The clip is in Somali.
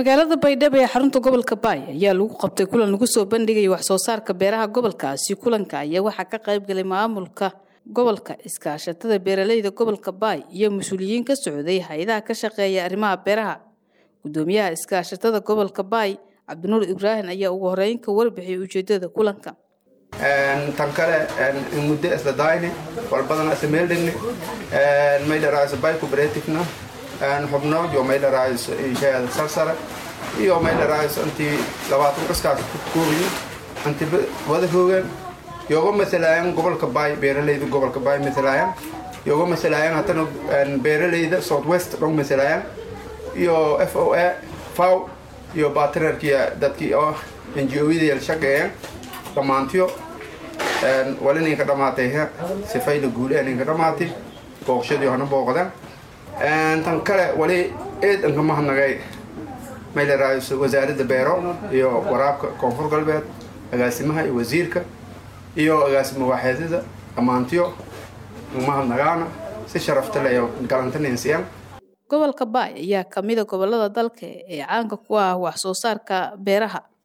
magaalada baydhabo ee xarunta gobolka baay ayaa lagu qabtay kulan lagu soo bandhigaya wax soo saarka beeraha gobolkaasi kulanka ayaa waxaa ka qayb galay maamulka gobolka iskaashatada beeraleyda gobolka baay iyo mas-uuliyiin ka socday hay-adaha ka shaqeeya arrimaha beeraha gudoomiyaha iskaashatada gobolka baay cabdinuur ibraahim ayaa ugu horeyn ka warbixiyay ujeedada kulanka tan kale muddo isla daayni walbadana isla meel dhigni may dharaaso bay cooperativena xubno iyo may dharaaso inshaada sarsare iyo may dharaaso intii labaatan qaskaas ku koobayo inti wada hoogaan yoga masalaayan gobolka baay beeraleyda gobolka baay masalaayan yoga masalaayan haddana beeraleyda south west dhong masalaayan iyo f o a faw iyo batrarkiya dadkii oo ngo-yada shaqeeyaan dhammaantiyo wali ninka dhamaatay sifayla guule ninka dhamaatay booqshadii hona booqdan tan kale wali eedanka mahadnagay may la raayso wasaaradda beero iyo waraabka koonfur galbeed agaasimaha iyo wasiirka iyo agaasima waaxeedada dhammaantiyo mahadnagaana si sharafta leh galantaninsiyan gobolka baay ayaa kamida gobolada dalka ee caanka ku ah wax soo saarka beeraha